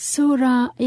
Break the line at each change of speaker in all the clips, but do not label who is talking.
Sura ya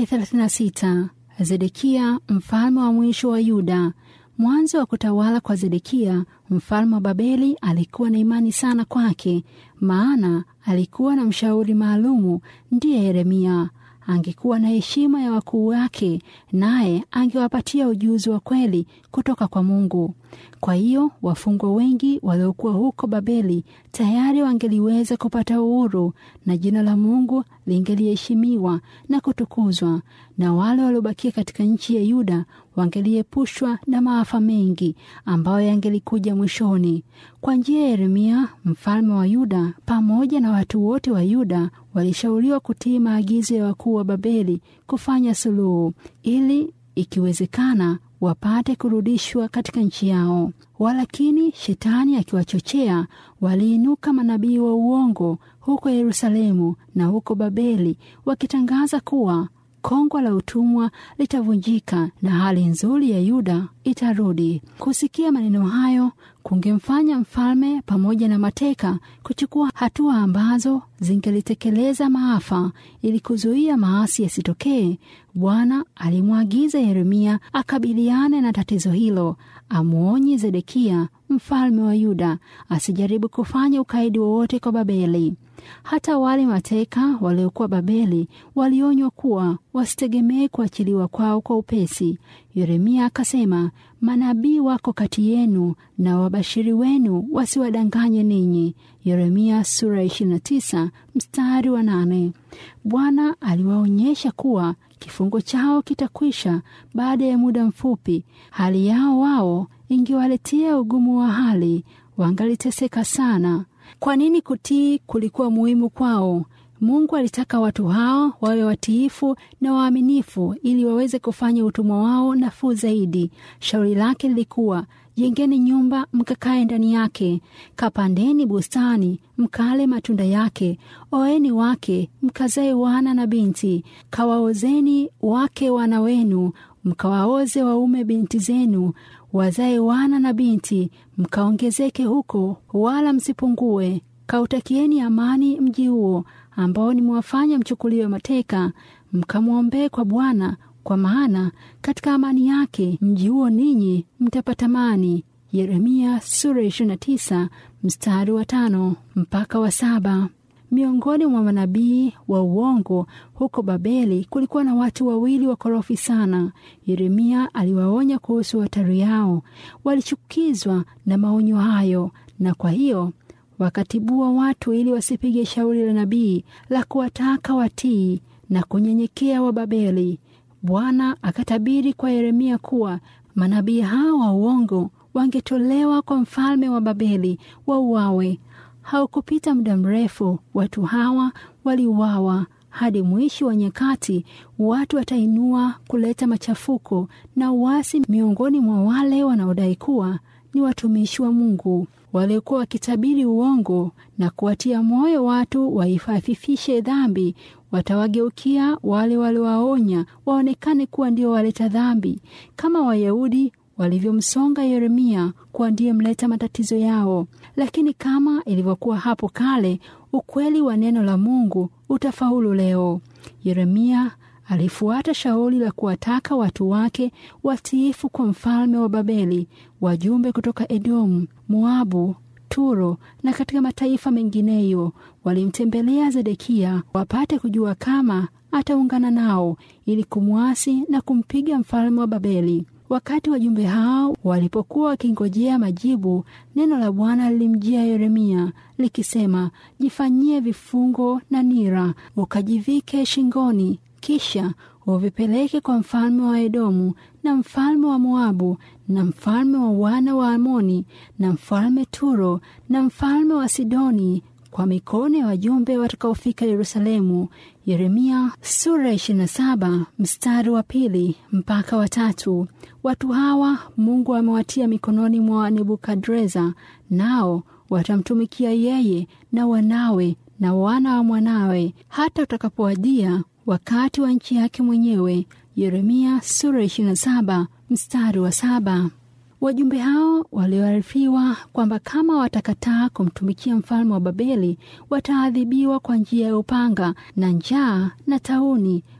36. Zedekia mfalme wa mwisho wa Yuda. Mwanzo wa kutawala kwa Zedekia mfalme wa Babeli alikuwa na imani sana kwake, maana alikuwa na mshauri maalumu, ndiye Yeremia. Angekuwa na heshima ya wakuu wake, naye angewapatia ujuzi wa kweli kutoka kwa Mungu. Kwa hiyo wafungwa wengi waliokuwa huko Babeli tayari wangeliweza kupata uhuru na jina la Mungu lingeliheshimiwa na kutukuzwa, na wale waliobakia katika nchi ya Yuda wangeliepushwa na maafa mengi ambayo yangelikuja mwishoni. Kwa njia ya Yeremia mfalme wa Yuda pamoja na watu wote wa Yuda walishauriwa kutii maagizo ya wakuu wa Babeli kufanya suluhu ili ikiwezekana wapate kurudishwa katika nchi yao. Walakini shetani akiwachochea, waliinuka manabii wa uongo huko Yerusalemu na huko Babeli, wakitangaza kuwa kongwa la utumwa litavunjika na hali nzuri ya Yuda itarudi. Kusikia maneno hayo kungemfanya mfalme pamoja na mateka kuchukua hatua ambazo zingelitekeleza maafa. Ili kuzuia maasi yasitokee, Bwana alimwagiza Yeremia akabiliane na tatizo hilo, amwonye Zedekia mfalme wa Yuda asijaribu kufanya ukaidi wowote kwa Babeli. Hata wale mateka waliokuwa Babeli walionywa kuwa wasitegemee kuachiliwa kwao kwa upesi. Yeremia akasema, manabii wako kati yenu na wabashiri wenu wasiwadanganye ninyi. Yeremia sura 29 mstari wa nane. Bwana aliwaonyesha kuwa kifungo chao kitakwisha baada ya muda mfupi. Hali yao wao ingewaletea ugumu wa hali, wangaliteseka sana. Kwa nini kutii kulikuwa muhimu kwao? Mungu alitaka watu hao wawe watiifu na waaminifu ili waweze kufanya utumwa wao nafuu zaidi. Shauri lake lilikuwa jengeni nyumba mkakae ndani yake, kapandeni bustani mkale matunda yake, oeni wake mkazae wana na binti, kawaozeni wake wana wenu, mkawaoze waume binti zenu, wazae wana na binti, mkaongezeke huko, wala msipungue. Kautakieni amani mji huo ambao nimewafanya mchukuliwe mateka, mkamwombee kwa Bwana, kwa maana katika amani yake mji huo ninyi mtapata amani. Yeremia sura 29 mstari wa tano mpaka wa saba. Miongoni mwa manabii wa uongo huko Babeli kulikuwa na watu wawili wakorofi sana. Yeremia aliwaonya kuhusu hatari yao. Walichukizwa na maonyo hayo, na kwa hiyo wakatibua watu ili wasipige shauri la nabii la kuwataka watii na kunyenyekea wa Babeli. Bwana akatabiri kwa Yeremia kuwa manabii hao wa uongo wangetolewa kwa mfalme wa Babeli wauawe. Haukupita muda mrefu, watu hawa waliuawa. Hadi mwisho wa nyakati, watu watainua kuleta machafuko na uasi miongoni mwa wale wanaodai kuwa ni watumishi wa Mungu waliokuwa wakitabiri uongo na kuwatia moyo watu waifafifishe dhambi. Watawageukia wale waliowaonya waonekane kuwa ndio waleta dhambi, kama Wayahudi walivyomsonga Yeremia kuwa ndiye mleta matatizo yao. Lakini kama ilivyokuwa hapo kale, ukweli wa neno la Mungu utafaulu leo. Yeremia alifuata shauri la kuwataka watu wake watiifu kwa mfalme wa Babeli. Wajumbe kutoka Edomu, Moabu, Turo na katika mataifa mengineyo walimtembelea Zedekia wapate kujua kama ataungana nao ili kumwasi na kumpiga mfalme wa Babeli. Wakati wajumbe hao walipokuwa wakingojea majibu, neno la Bwana lilimjia Yeremia likisema, jifanyie vifungo na nira, ukajivike shingoni kisha uvipeleke kwa mfalme wa Edomu na mfalme wa Moabu na mfalme wa wana wa Amoni na mfalme Turo na mfalme wa Sidoni kwa mikono ya wajumbe watakaofika Yerusalemu. Yeremia sura 27 mstari wa pili mpaka watatu. Watu hawa Mungu amewatia mikononi mwa Nebukadreza, nao watamtumikia yeye na wanawe na wana wa mwanawe hata utakapowadia wakati wa nchi yake mwenyewe. Yeremia sura 27 mstari wa saba. Wajumbe hao walioarifiwa kwamba kama watakataa kumtumikia mfalme wa Babeli wataadhibiwa kwa njia ya upanga na njaa na tauni,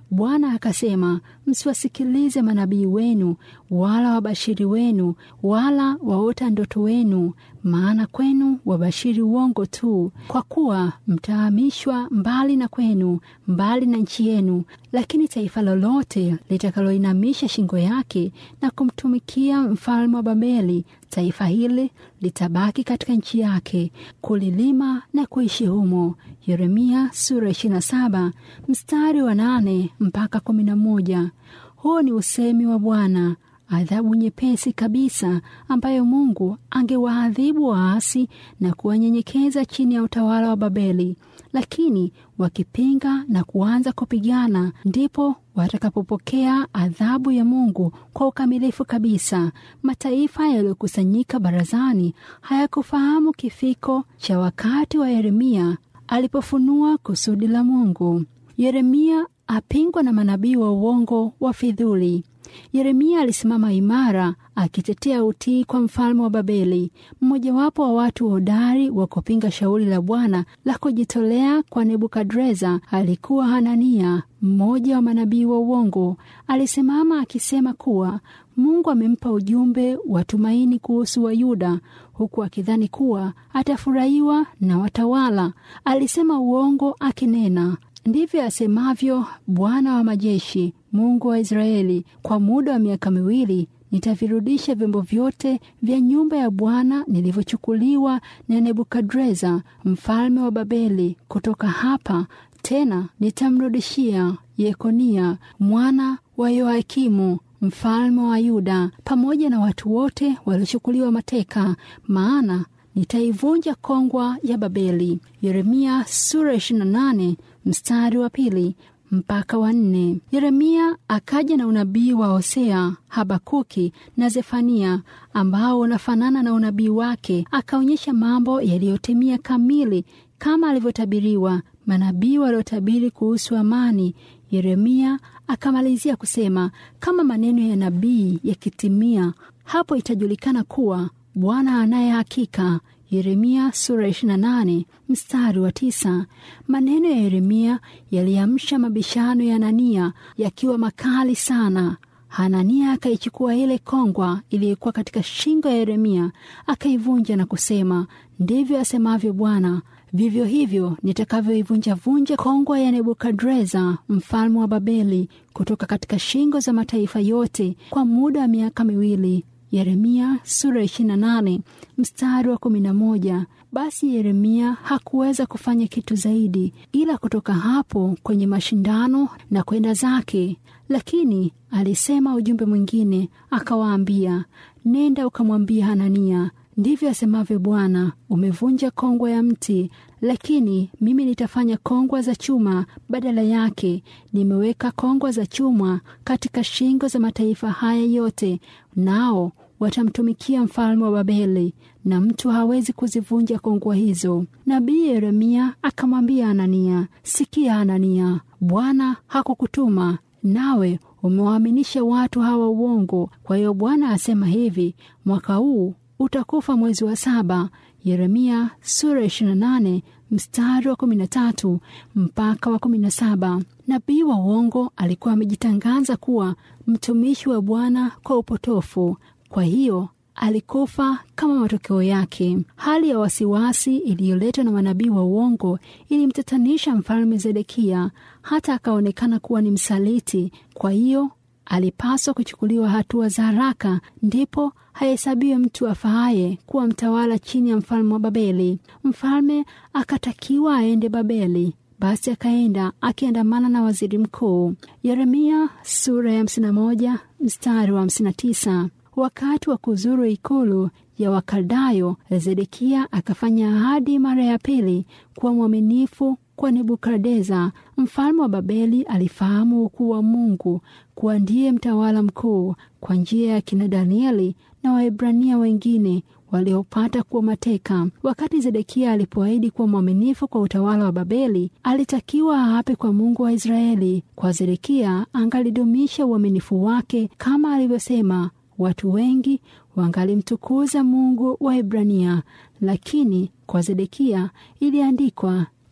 Bwana akasema, msiwasikilize manabii wenu wala wabashiri wenu wala waota ndoto wenu, maana kwenu wabashiri uongo tu, kwa kuwa mtahamishwa mbali na kwenu, mbali na nchi yenu. Lakini taifa lolote litakaloinamisha shingo yake na kumtumikia mfalme wa Babeli, taifa hili litabaki katika nchi yake, kulilima na kuishi humo. Yeremia sura 27 mstari wa nane mpaka kumi na moja. Huu ni usemi wa Bwana, adhabu nyepesi kabisa ambayo Mungu angewaadhibu waasi na kuwanyenyekeza chini ya utawala wa Babeli. Lakini wakipinga na kuanza kupigana, ndipo watakapopokea adhabu ya Mungu kwa ukamilifu kabisa. Mataifa yaliyokusanyika barazani hayakufahamu kifiko cha wakati wa Yeremia alipofunua kusudi la Mungu. Yeremia apingwa na manabii wa uongo wa fidhuli. Yeremia alisimama imara akitetea utii kwa mfalme wa Babeli. Mmojawapo wa watu hodari wa kupinga shauri la Bwana la kujitolea kwa Nebukadreza alikuwa Hanania, mmoja wa manabii wa uongo. Alisimama akisema kuwa Mungu amempa ujumbe wa tumaini kuhusu Wayuda, huku akidhani kuwa atafurahiwa na watawala. Alisema uongo akinena Ndivyo asemavyo Bwana wa majeshi, Mungu wa Israeli, kwa muda wa miaka miwili nitavirudisha vyombo vyote vya nyumba ya Bwana nilivyochukuliwa na Nebukadreza mfalme wa Babeli kutoka hapa, tena nitamrudishia Yekonia mwana wa Yoakimu mfalme wa Yuda pamoja na watu wote waliochukuliwa mateka, maana nitaivunja kongwa ya Babeli. Yeremia sura 28 mstari wa pili mpaka wa nne. Yeremia akaja na unabii wa Hosea, Habakuki na Zefania ambao unafanana na unabii wake, akaonyesha mambo yaliyotimia kamili kama alivyotabiriwa manabii waliotabiri kuhusu amani. Yeremia akamalizia kusema, kama maneno ya nabii yakitimia, hapo itajulikana kuwa Bwana anaye hakika. Yeremia sura 28 mstari wa tisa. Maneno ya Yeremia yaliamsha mabishano ya Hanania yakiwa makali sana. Hanania akaichukua ile kongwa iliyokuwa katika shingo ya Yeremia akaivunja na kusema, ndivyo asemavyo Bwana, vivyo hivyo nitakavyoivunjavunja kongwa ya Nebukadreza mfalme wa Babeli kutoka katika shingo za mataifa yote kwa muda wa miaka miwili. Yeremia sura 28 mstari wa 11. Basi Yeremia hakuweza kufanya kitu zaidi ila kutoka hapo kwenye mashindano na kwenda zake, lakini alisema ujumbe mwingine, akawaambia, nenda ukamwambia Hanania, ndivyo asemavyo Bwana, umevunja kongwa ya mti, lakini mimi nitafanya kongwa za chuma badala yake. Nimeweka kongwa za chuma katika shingo za mataifa haya yote, nao watamtumikia mfalme wa Babeli, na mtu hawezi kuzivunja kongwa hizo. Nabii Yeremia akamwambia Hanania, sikia Hanania, Bwana hakukutuma nawe umewaaminisha watu hawa uongo. Kwa hiyo Bwana asema hivi, mwaka huu utakufa mwezi wa saba. Yeremia sura 28 mstari wa 13 mpaka wa 17. Nabii wa uongo alikuwa amejitangaza kuwa mtumishi wa Bwana kwa upotofu, kwa hiyo alikufa kama matokeo yake. Hali ya wasiwasi iliyoletwa na manabii wa uongo ilimtatanisha mfalme Zedekia hata akaonekana kuwa ni msaliti. Kwa hiyo alipaswa kuchukuliwa hatua za haraka, ndipo hahesabiwe mtu afaaye kuwa mtawala chini ya mfalme wa Babeli. Mfalme akatakiwa aende Babeli. Basi akaenda akiandamana na waziri mkuu. Yeremia sura ya 51 mstari wa 59. Wakati wa kuzuru ikulu ya Wakaldayo, Zedekia akafanya ahadi mara ya pili kuwa mwaminifu kwa Nebukadreza mfalme wa Babeli. Alifahamu ukuu wa Mungu kuwa ndiye mtawala mkuu kwa njia ya kina Danieli na Waebrania wengine waliopata kuwa mateka. Wakati Zedekia alipoahidi kuwa mwaminifu kwa utawala wa Babeli, alitakiwa aape kwa Mungu wa Israeli. Kwa Zedekia angalidumisha uaminifu wake kama alivyosema watu wengi wangalimtukuza Mungu wa Ebrania, lakini kwa Zedekia iliandikwa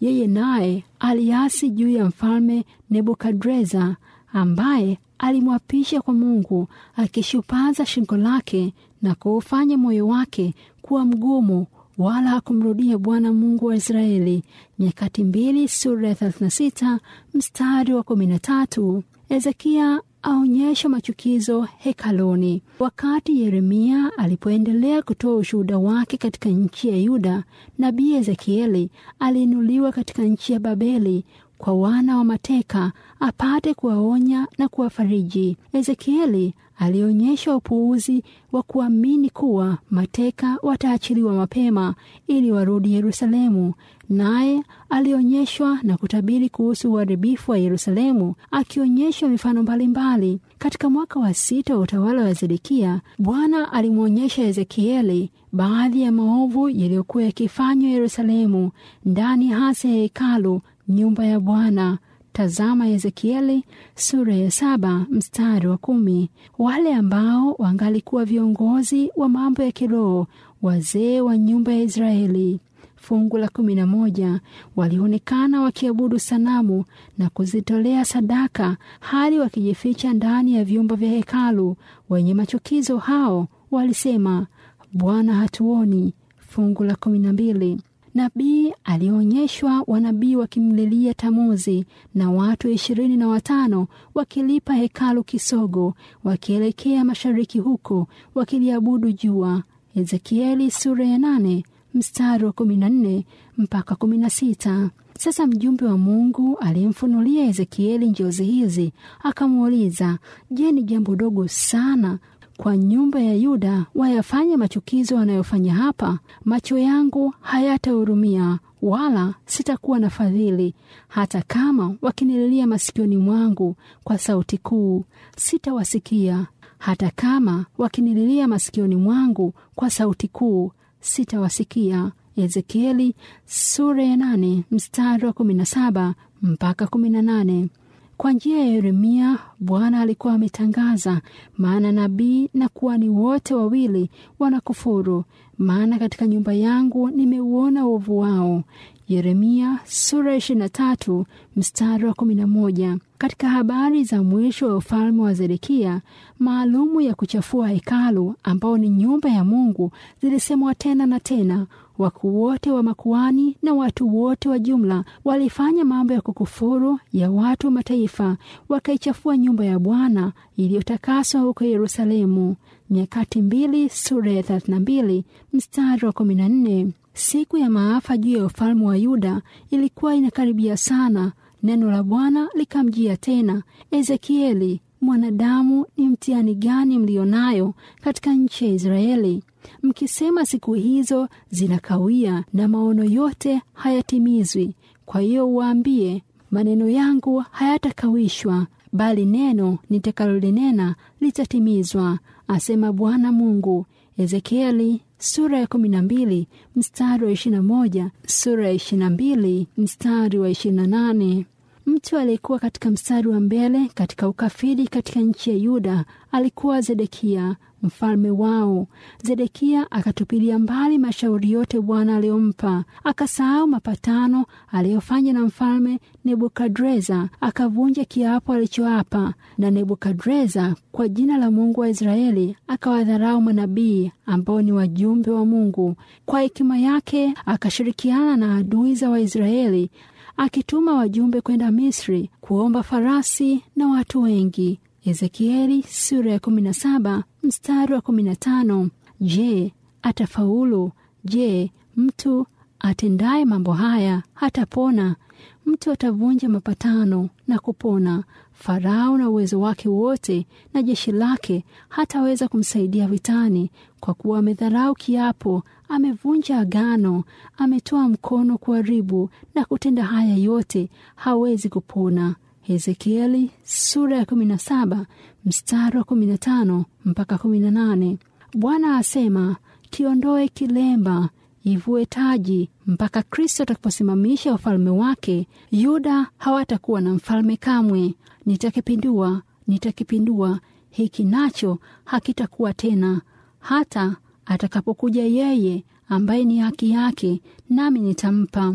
yeye naye aliasi juu ya mfalme Nebukadreza ambaye alimwapisha kwa Mungu akishupaza shingo lake na kuufanya moyo wake kuwa mgumu, wala hakumrudia Bwana Mungu wa Israeli. Nyakati mbili sura ya 36 mstari wa 13. Hezekia aonyesha machukizo hekaluni. Wakati Yeremia alipoendelea kutoa ushuhuda wake katika nchi ya Yuda, nabii Ezekieli aliinuliwa katika nchi ya Babeli kwa wana wa mateka apate kuwaonya na kuwafariji. Ezekieli alionyesha upuuzi wa kuamini kuwa mateka wataachiliwa mapema ili warudi Yerusalemu, naye alionyeshwa na kutabiri kuhusu uharibifu wa Yerusalemu, akionyeshwa mifano mbalimbali. Katika mwaka wa sita wa utawala wa Zedekia, Bwana alimwonyesha Ezekieli baadhi ya maovu yaliyokuwa yakifanywa Yerusalemu, ndani hasa ya hekalu, nyumba ya Bwana. Tazama Ezekieli sura ya saba mstari wa kumi. Wale ambao wangalikuwa viongozi wa mambo ya kiroho, wazee wa nyumba ya Israeli. Fungu la kumi na moja. Walionekana wakiabudu sanamu na kuzitolea sadaka, hali wakijificha ndani ya vyumba vya hekalu. Wenye machukizo hao walisema, Bwana hatuoni. Fungu la kumi na mbili. Nabii alionyeshwa wanabii wakimlilia Tamuzi na watu ishirini na watano wakilipa hekalu kisogo, wakielekea mashariki huko wakiliabudu jua. Ezekieli sura ya nane mstari wa kumi na nne mpaka kumi na sita. Sasa mjumbe wa Mungu aliyemfunulia Ezekieli njozi hizi akamuuliza, Je, ni jambo dogo sana kwa nyumba ya Yuda wayafanya machukizo wanayofanya hapa? Macho yangu hayatahurumia wala sitakuwa na fadhili, hata kama wakinililia masikioni mwangu kwa sauti kuu, sitawasikia. Hata kama wakinililia masikioni mwangu kwa sauti kuu, sitawasikia. Ezekieli sura ya nane mstari wa kumi na saba mpaka kumi na nane. Kwa njia ya Yeremia Bwana alikuwa ametangaza, maana nabii na kuhani wote wawili wanakufuru, maana katika nyumba yangu nimeuona uovu wao. Yeremia sura ya ishirini na tatu mstari wa kumi na moja. Katika habari za mwisho wa ufalme wa Zedekia, maalumu ya kuchafua hekalu ambao ni nyumba ya Mungu zilisemwa tena na tena. Wakuu wote wa makuani na watu wote wa jumla walifanya mambo ya kukufuru ya watu wa mataifa, wakaichafua nyumba ya Bwana iliyotakaswa huko Yerusalemu. Nyakati mbili sura ya 32 mstari wa 14. Siku ya maafa juu ya ufalme wa Yuda ilikuwa inakaribia sana. Neno la Bwana likamjia tena, Ezekieli, mwanadamu, ni mtihani gani mlionayo katika nchi ya Israeli mkisema siku hizo zinakawia na maono yote hayatimizwi. Kwa hiyo uwaambie, maneno yangu hayatakawishwa, bali neno nitakalolinena litatimizwa, asema Bwana Mungu. Ezekieli sura ya kumi na mbili mstari wa ishirini na moja sura ya ishirini na mbili mstari wa ishirini na nane. Mtu aliyekuwa katika mstari wa mbele katika ukafiri katika nchi ya Yuda alikuwa Zedekia mfalme wao. Zedekia akatupilia mbali mashauri yote Bwana aliyompa, akasahau mapatano aliyofanya na mfalme Nebukadreza, akavunja kiapo alichoapa na Nebukadreza kwa jina la Mungu wa Israeli, akawadharau manabii ambao ni wajumbe wa Mungu. Kwa hekima yake akashirikiana na adui za Waisraeli akituma wajumbe kwenda Misri kuomba farasi na watu wengi. Ezekieli sura ya 17 mstari wa 15. Je, atafaulu? Je, mtu atendaye mambo haya hatapona? Mtu atavunja mapatano na kupona. Farao na uwezo wake wote na jeshi lake hataweza kumsaidia vitani, kwa kuwa amedharau kiapo, amevunja agano, ametoa mkono kuharibu na kutenda haya yote, hawezi kupona. Ezekieli sura ya 17 mstari wa 15 mpaka 18. Bwana asema, kiondoe kilemba, ivue taji, mpaka Kristo atakaposimamisha ufalme wake. Yuda hawatakuwa na mfalme kamwe. Nitakipindua, nitakipindua hiki nacho hakitakuwa tena, hata atakapokuja yeye ambaye ni haki yake, nami nitampa.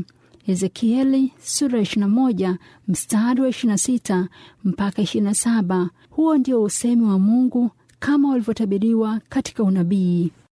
Ezekieli sura 21 mstari wa 26 mpaka 27. Huo ndio usemi wa Mungu kama ulivyotabiriwa katika unabii.